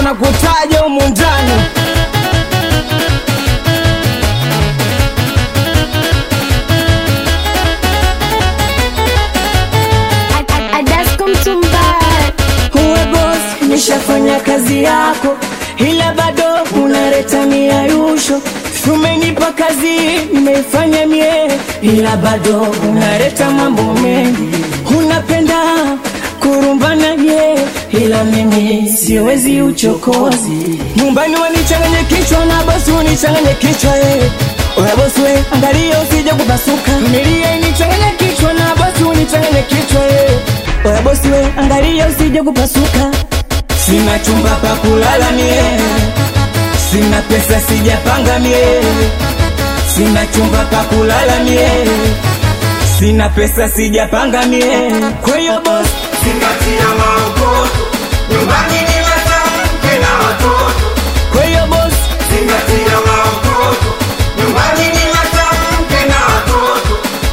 na kutaja humu ndani Adasko Mtumbara. Uwe boss, nishafanya kazi yako, ila bado unaleta miayusho. Umenipa kazi, nimeifanya mie, ila bado unaleta mambo mengi. Unapenda kurumbana ye, ila mimi siwezi uchokozi. Nyumbani wanichanganye kichwa na bosi unichanganye kichwa ye. Oya bosi we, angalia usije kupasuka. Familia inichanganye kichwa na bosi unichanganye kichwa ye. Oya bosi we, angalia usije kupasuka. Sina chumba pa kulala mie, sina pesa sijapanga mie, sina chumba pa kulala mie, sina pesa sijapanga mie. Kwa hiyo boss, Zingatia maokoto, nyumbani ni mwanamke na watoto. kwa hiyo boss, Zingatia maokoto, nyumbani ni mwanamke na watoto.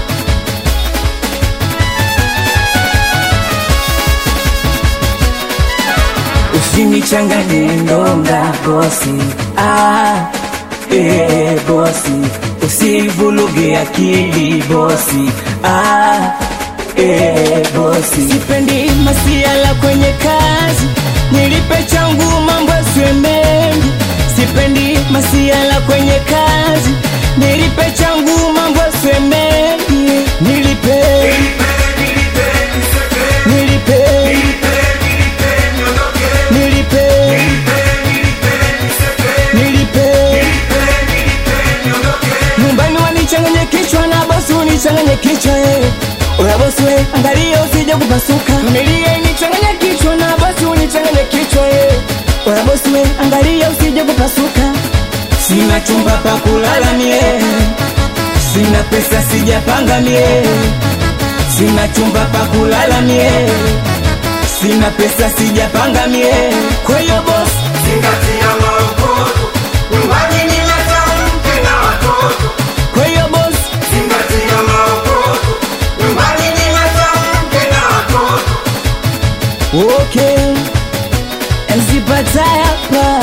usinichanganye ndonga bosi, ah, eh, bosi, usivuluge akili bosi, ah, eh, bosi. Sipendi masiala kwenye kazi, nilipe changu mambo yasiwe mengi. Sipendi masiala kwenye kazi, nilipe changu mambo yasiwe mengi. Nilipe, Nilipe, nilipe, nisepe, nilipe, nilipe, nilipe, niondoke. nilipe, Nilipe, nilipe, nisepe, nilipe. nilipe, nilipe, niondoke. nyumbani wanichanganye kichwa na bosi unichanganye kichwa eh. Oya bosi we, angalia usije kupasuka. Familia inichanganye kichwa na bosi unichanganye kichwa eh. Oya bosi we, angalia usije kupasuka. Sina chumba pa kulala mie, sina pesa sijapanga mie, sina chumba pa kulala mie, sina pesa sijapanga mie. Kwa hiyo boss, Zingatia maokoto, nyumbani ni mwanamke na watoto. kwa hiyo boss, Zingatia maokoto, nyumbani ni mwanamke na watoto. Okay, msipata hapa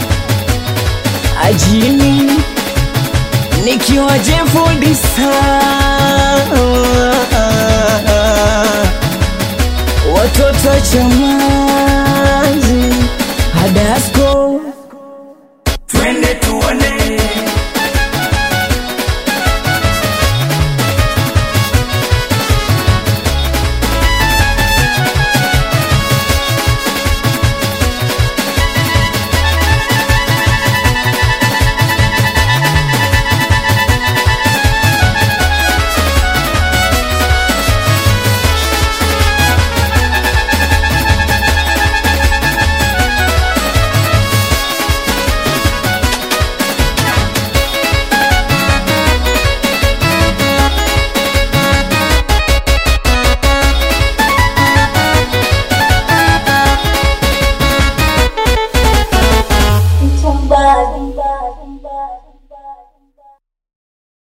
ajini nikiwa jefundisa watoto chama